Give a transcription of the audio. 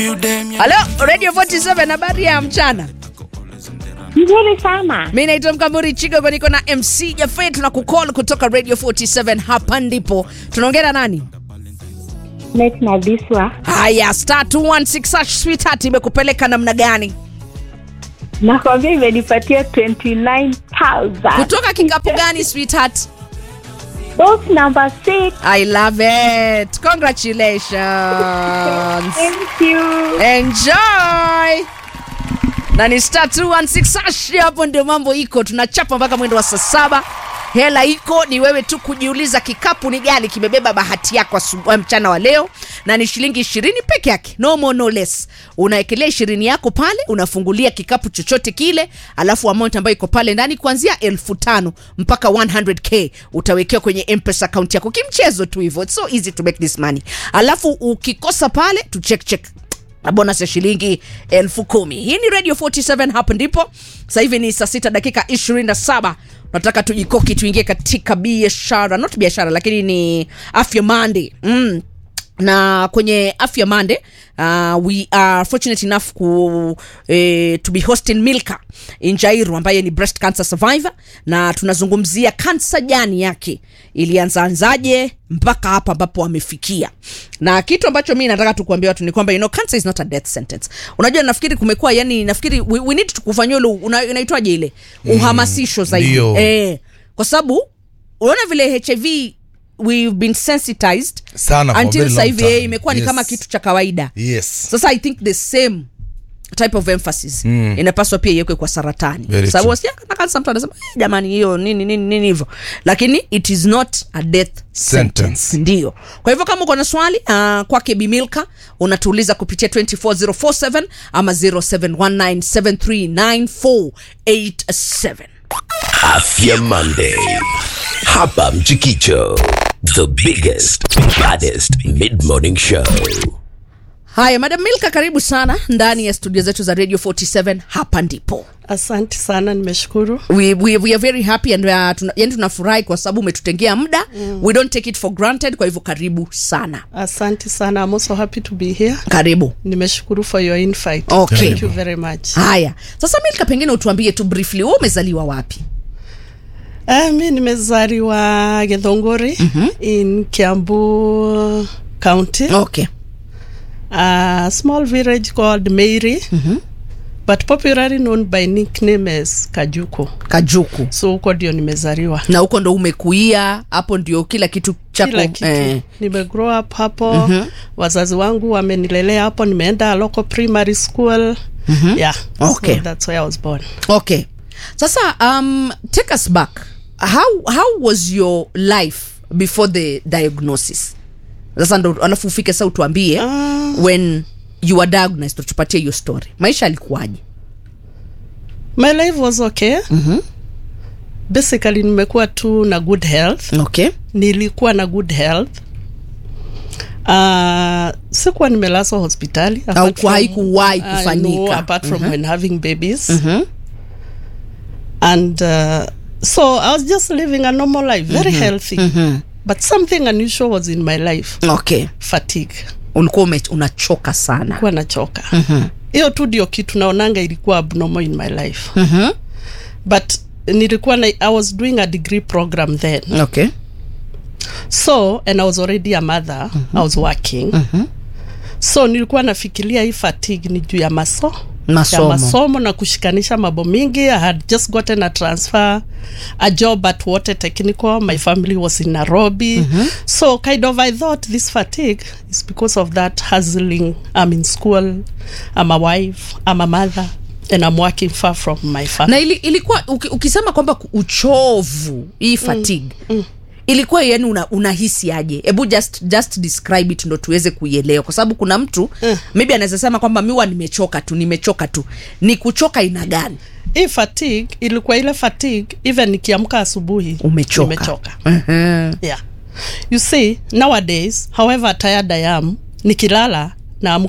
you damn you halo radio 47 habari ya mchana Nzuri sana. mi naitwa mkamburi chigogo niko na mc jafe tuna kukol kutoka radio 47 hapa ndipo tunaongea na nani Net na Biswa. haya star 216 hash sweetheart imekupeleka namna gani Nakwambia imenipatia 29,000. kutoka kikapu gani sweetheart Box number 6. i love it congratulations Thank you. enjoy na ni star 216 hash hapo ndio mambo iko tunachapa mpaka mwendo wa saa saba hela iko ni wewe tu kujiuliza kikapu ni gani kimebeba bahati yako asubuhi mchana wa leo na ni shilingi ishirini peke yake no more no less unaekelea ishirini yako pale unafungulia kikapu chochote kile alafu amount ambayo iko pale ndani kuanzia elfu tano mpaka 100k utawekewa kwenye mpesa account yako kimchezo tu hivyo It's so easy to make this money alafu ukikosa pale tu check check na bonus ya shilingi elfu kumi hii ni radio 47 hapo ndipo sasa hivi ni saa sita dakika 27 nataka tujikoki tuingie katika biashara not biashara lakini ni afya mande mm na kwenye afya mande uh, we are fortunate enough ku, eh, to be hosting milka injairu ambaye ni breast cancer survivor na tunazungumzia kansa jani yake ilianzaanzaje mpaka hapa ambapo amefikia na kitu ambacho mi nataka tukuambia watu ni kwamba you know, cancer is not a death sentence unajua nafikiri kumekuwa yani nafikiri we, we need kufanyia ule una- inaitwaje ile uhamasisho zaidi ndio. eh, kwa sababu unaona vile hiv we've been sensitized Sana for a until very sasa long hivi time. eh, imekuwa ni Yes. kama kitu cha kawaida yes sasa i think the same type of emphasis mm. inapaswa pia iwekwe kwa saratani Very sababu true. wasiaka kansa mtu anasema "Eh, jamani hiyo nini nini nini hivyo lakini it is not a death sentence, Sentence. ndio kwa hivyo kama uko na swali uh, kwake bimilka unatuuliza kupitia 24047 ama 0719739487 Afya Monday. Hapa Mchikicho. The biggest, baddest mid-morning show. haya madam milka karibu sana ndani ya studio zetu za radio 47 hapa ndipo Asante sana, nimeshukuru. we, we, we are very happy and uh, tuna, yani tunafurahi kwa sababu umetutengea muda mm. we don't take it for granted kwa hivyo karibu sana Asante sana. I'm also happy to be here. karibu Nimeshukuru for your invite. Okay. Thank you very much. haya sasa milka pengine utuambie tu briefly wewe umezaliwa wapi Uh, mi nimezaliwa Githunguri mm-hmm. in Kiambu County. okay A small village called Meiri. Mm-hmm. But popularly known by nickname as Kajuko. kajuku So huko ndio nimezaliwa. na huko ndo umekuia hapo ndio kila kitu chako kila kitu eh, nime grow up hapo mm-hmm. wazazi wangu wamenilelea hapo nimeenda local primary school mm-hmm. yeah Okay. so that's where i was born okay sasa um, take us back how, how was your life before the diagnosis sasa ndo alafu ufike sa utuambie Ah. when you were diagnosed utupatie hiyo story maisha alikuwaje my life was okay mm-hmm. basically nimekuwa tu na good health okay nilikuwa na good health Uh, sikuwa nimelazwa hospitali apart Hauku- from- haikuwahi uh, kufanyika. no, apart from when having babies and uh, so i was just living a normal life very healthy but something unusual was in my life okay fatigue ulikuwa ume- unachoka sana kuwa nachoka hiyo tu ndio kitu naonanga ilikuwa abnormal in my life but nilikuwa na, i was doing a degree program then okay so and i was already a mother i was working so nilikuwa nafikiria hii fatigue ni juu ya maso Masomo. ya masomo na kushikanisha mambo mingi i had just gotten a transfer a job at water technical my family was in nairobi so kind of i thought this fatigue is because of that hustling i'm in school i'm a wife i'm a mother and i'm working far from my family na ili, ilikuwa uki, ukisema kwamba ku- uchovu hii fatigue mm, mm. ilikuwa yani una, unahisi aje hebu just, just describe it ndo tuweze kuielewa kwa sababu kuna mtu mm. maybe anaweza sema kwamba miwa nimechoka tu nimechoka tu ni kuchoka ina gani hii fatigue ilikuwa ile fatigue even nikiamka asubuhi umechoka nimechoka uh-huh. yeah you see nowadays however tired i am nikilala naamka